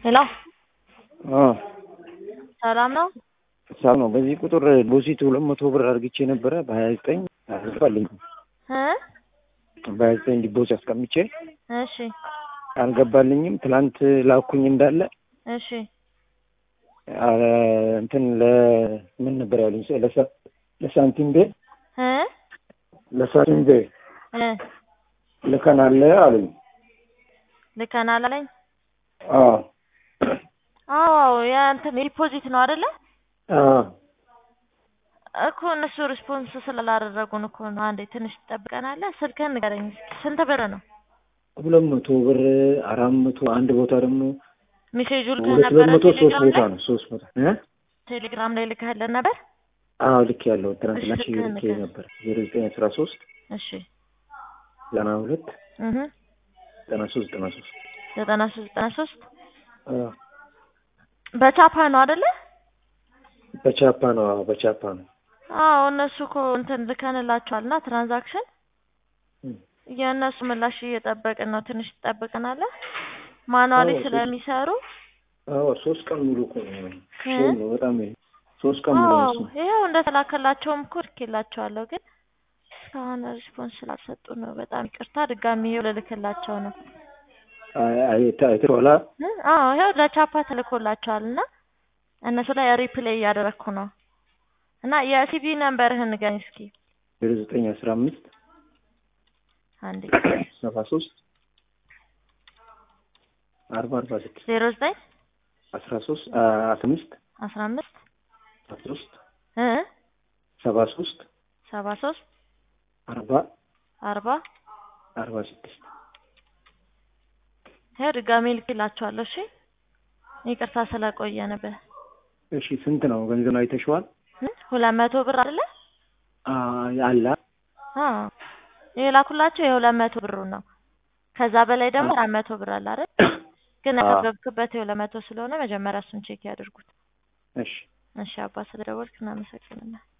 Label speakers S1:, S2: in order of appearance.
S1: ሄሎ
S2: አዎ
S1: ሰላም ነው?
S2: ሰላም ነው። በዚህ ቁጥር ዲፖዚት ሁለት መቶ ብር አድርግቼ ነበረ በሀያ ዘጠኝ አልገባልኝም።
S1: እ
S2: በሀያ ዘጠኝ ዲፖዚት አስቀምጬ
S1: እሺ
S2: አልገባልኝም። ትላንት ላኩኝ እንዳለ
S1: እሺ
S2: አ፣ እንትን ለምን ነበር ያሉኝ? ለሳ- ለሳንቲም ቤ
S1: እ
S2: ለሳንቲም ቤ
S1: እ
S2: ልከናል አሉኝ።
S1: ልከናል አለኝ።
S2: አዎ
S1: አዎ የእንትን ዲፖዚት ነው አይደለ?
S2: አዎ
S1: እኮ እነሱ ሪስፖንስ ስላላደረጉን እኮ ነው። አንዴ ትንሽ ትጠብቀናለህ? ስልክህን ንገረኝ እስኪ። ስንት ብር ነው?
S2: ሁለት መቶ ብር አራት መቶ አንድ ቦታ ደግሞ
S1: ሜሴጁ ልከህ
S2: ሁለት
S1: ነበረ
S2: መቶ ሶስት
S1: ቴሌግራም
S2: ቦታ
S1: ላይ?
S2: ነው ሶስት ቦታ እ
S1: ቴሌግራም ላይ ልከህልን ነበር?
S2: አዎ ልክ ያለው ትናንትና
S1: እሺ፣
S2: ሺህ
S1: ልክህን
S2: ልኬ
S1: ንገረኝ።
S2: ነበር ዜሮ ዘጠኝ አስራ ሶስት
S1: እሺ
S2: ዘጠና ሁለት
S1: እህ
S2: ዘጠና ሶስት ዘጠና ሶስት
S1: ዘጠና ሶስት ዘጠና ሶስት
S2: አዎ
S1: በቻፓ ነው አይደለ?
S2: በቻፓ ነው አዎ በቻፓ ነው
S1: አዎ እነሱ እኮ እንትን ልከንላቸዋል እና ትራንዛክሽን
S2: እም።
S1: የእነሱ ምላሽ እየጠበቅን ነው። ትንሽ ትጠብቅናለህ? ማኑዋሊ
S2: አዎ፣
S1: ስለሚሰሩ
S2: አዎ ሶስት ቀን ሙሉ እኮ ነው
S1: እ?
S2: ሼም ነው በጣም ይሄ ሶስት ቀን ሙሉ
S1: አዎ
S2: ነው እሱ
S1: ይኸው እንደተላከላቸውም እኮ ልኬላቸዋለሁ፣ ግን እስካሁን ሪስፖንስ ስላልሰጡ ነው። በጣም ይቅርታ። ድጋሚ ይኸው ልልክላቸው ነው።
S2: አይ አይ አይተኸዋል
S1: እ? አዎ ይኸው ለቻፓ ተልኮላቸዋል እና እነሱ ላይ ሪፕሌይ እያደረግኩ ነው እና የሲቪ ነምበርህን ንገረኝ እስኪ
S2: ዜሮ ዘጠኝ አስራ አምስት
S1: አንዴ
S2: ሰባ ሶስት አርባ አርባ ስድስት
S1: ዜሮ ዘጠኝ
S2: አስራ ሶስት አስራ አምስት
S1: አስራ አምስት
S2: አስራ ሶስት
S1: እ
S2: ሰባ ሶስት
S1: ሰባ ሶስት
S2: አርባ
S1: አርባ
S2: አርባ ስድስት
S1: ይኸው ድጋሜ ልክላቸዋለሁ። እሺ ይቅርታ ስለቆየንብህ።
S2: እሺ ስንት ነው ገንዘብ አይተሽዋል?
S1: እ? ሁለት መቶ ብር አይደለ?
S2: አለ
S1: አዎ የላኩላቸው የሁለት መቶ ብሩ ነው። ከዛ በላይ ደግሞ አራት መቶ ብር አለ አይደል? ግን
S2: አዎ።
S1: ያከበብክበት የሁለት መቶ ስለሆነ መጀመሪያ እሱን ቼክ ያድርጉት።
S2: እሺ
S1: እሺ አባ ስለደወልክ እናመሰግናለን።